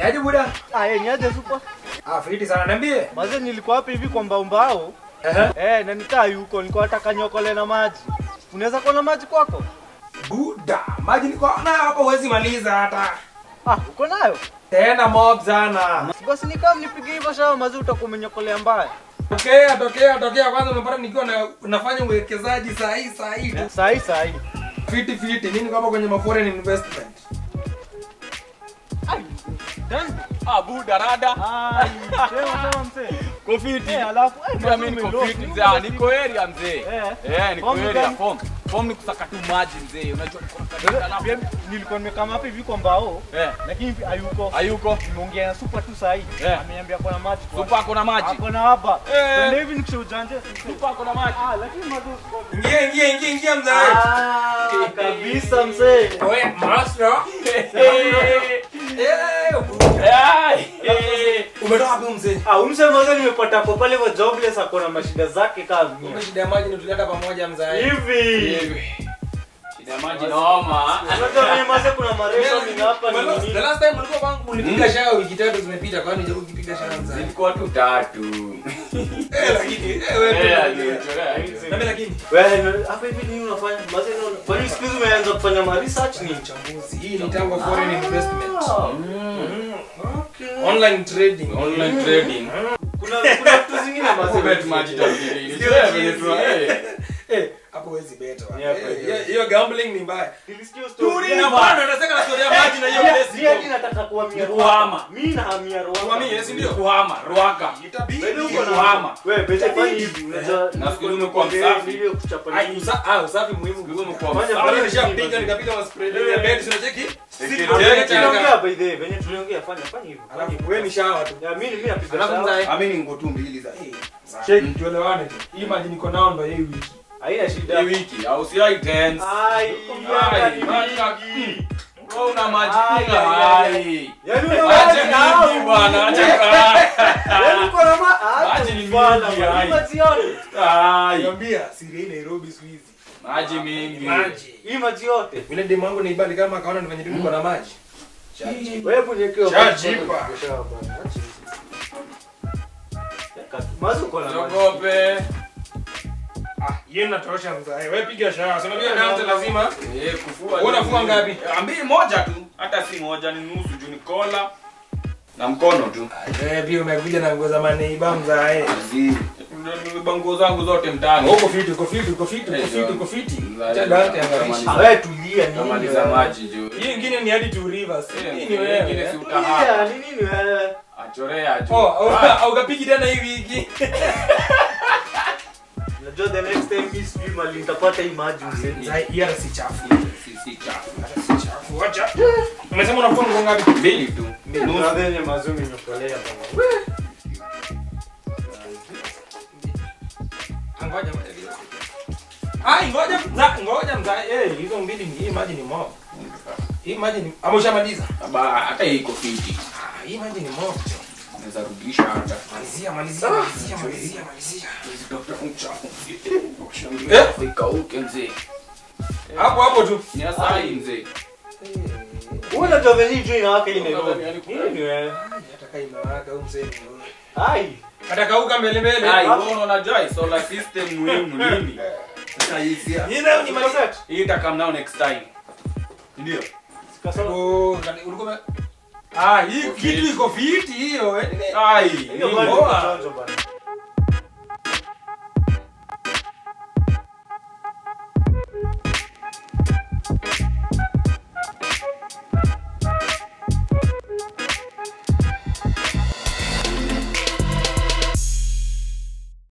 Niaje buda? Ah, eh, niaje super. Ah, fiti sana niambie. Maze nilikuwa hapa hivi kwa mbao mbao. Ehe. Eh, na nikaa yuko, nilikuwa nataka nyokole na maji. Unaweza kuwa na maji kwako? Buda, maji niko nayo hapa huwezi maliza hata. Ah, uko nayo? Tena mob sana. Basi nikaa mnipige hivyo shawa mazi utakuwa umenyokolea mbaya. Tokea, tokea, tokea kwanza umepata nikiwa na, nafanya uwekezaji saa hii saa hii tu. Sahi sahi. Fiti fiti, mimi niko hapa kwenye ma foreign investment. Ai. Dan. Ah, buda rada. Ai, sema sema mzee. Kofiti. Eh, alafu eh, Pia mimi mazi niko umelock. fit mzee. Ah, niko area mzee. Eh. Eh, niko Form area gani? form. Form ni kusaka tu maji mzee. Unajua niko na kanisa alafu. Pia nilikuwa nimekama hapa hivi kwa mbao. Eh, Lakini hayuko. hayuko. Nimeongea na super tu sahi. Eh. Ameniambia kuna maji. kwa- Supa ako na maji. Ako na hapa. Eh. Twende hivi nikisha ujanja. Supa ako na maji. Ah, lakini mazi uko. Ingia ingia ingia ingia mzee. Ah, kabisa mzee. Wewe master. Eh, Ai, eh. umetoka wapi mzee? Ah, umse mwanzo nimepata kwa pale kwa jobless ako na mashida zake kama mia. Kumbe shida ya maji ndio tulileta pamoja mzee. Hivi. Shida ya maji noma. Unajua mimi mwanzo kuna mareso mimi hapa ni The nini? last time ulikuwa kwangu ulipiga shower wiki tatu zimepita kwani je ukipiga shower mzee? Zilikuwa tu tatu. Eh lakini eh wewe. Eh, tu- alichorea. Na mimi lakini Wewe hapa hivi nini unafanya? Mwanzo unaona. Kwa nini siku hizi umeanza kufanya ma research ni ni? mchambuzi. Hii ni tango foreign investment. Mm. Okay. Online trading. Online trading. Kuna kuna vitu zingine mwanzo. Bet maji tabiri. Sio Sio jinsi. tuna eh. Eh, hapo huwezi beta. Ni hapa, Eh, hiyo. hiyo- Hiyo gambling ni mbaya. Nilisikia story. Turi na bwana unataka na story ya maji na hiyo place. Pia mimi nataka kuhamia Ni kuhama. Rwanda. Mimi nahamia Rwanda. Kuhamia, si ndio? Kuhama, Ruaka. Itabidi. Wewe uko Ni na kuhama. Wewe bete fanya hivi. Unajua Nafikiri umekuwa msafi. Ile kuchapa Ai, nini? usa- ah, usafi muhimu. Siku hizi umekuwa Fanya- msafi. Hapa nishapiga nikapiga ma spray ya bed sio cheki. Teke, Sisi teke. Tuliongea by the way, venye tuliongea fanya fanya hivyo. Fanya Alafu hivyo. wewe ni shower tu. Ya mimi mimi napiga Alafu sawa. mzae. Ami ni ngo tu mbili za. Cheki tuelewane tu. Hii maji niko nao ndo hii wiki. Haina shida. Hii wiki au si ai tense. Ai, kumbe Ai, ni maji- mingi. Wewe una maji Ai, kila ai, hai. Yaani una Acha maji mingi au? bwana, acha kaa. Yaani uko na ma- ah, Maji ni bwana, mingi, bwana. ai. Hii maji yote. Ai, Niambia siri hii Nairobi siku hizi. maji mingi. Maji. Hii maji yote. Vile demu wangu naibali kama akaona ni venye tu niko na maji. Wewe hebu niwekee Cha maji jipa. bwana, sawa bwana. Acha hizi. Weka tu. Maji uko na maji. Jogope. Ah, yeye natosha mzae. Wewe piga shower. Sema vile naanza lazima. Eh, kufua. Wewe unafua ngapi? Eh, Mbili moja tu. Hata si moja ni nusu juu ni kola. Na mkono tu. Eh, pia umekuja na nguo za maneiba mzae. Zi. Ndio nguo zangu zote mtaani. Uko fiti, uko fiti, uko fiti, uko fiti, uko fiti. Acha Dante Ah, angalisha. wewe tulia nini? Kamaliza wewe? maji juu. Hii ingine ni hadi two rivers. Eh, Hii ni ingine wewe. si Tulia, utahaa. ni nini wewe? Achorea juu. Oh, au- au ukapigi tena hii wiki. Unajua the next time mimi sijui mali nitapata hii maji mzee. Mzae, hii hata si chafu. Si si chafu. Hata si chafu. Acha. Umesema unafua nguo ngapi? Mbili tu. Nusu yenye mazuri nimekolea bwana. Ngoja ngoja. Ai, ngoja mza, ngoja mza. Eh, hizo mbili ni hii maji ni mob. Hii maji ni ama ushamaliza? Aba hata hii iko fiti. Ah, hii maji ni mob. Naweza rudisha hata. Malizia, malizia, malizia, malizia, malizia. Tafuta mchafu. Eh? Ikauke mzee. Hapo hapo tu. Ni asali mzee. Wewe unajua venye hii juu inawaka hii Nairobi. Unadhani yani Nini wewe? Hata kai inawaka huyu mzee. Ai. Atakauka mbele mbele. Ai, wewe unajua hii solar system muhimu nini? Sasa hii si Hii nayo ni maji. Maset. hii itakam nao next time. Ndio. Kasoro. Oh, kani- ulikuwa ume- Ah, hii kitu iko fiti hiyo. eh. Ai, Hiyo nini? bado Poa. ni chanzo bwana.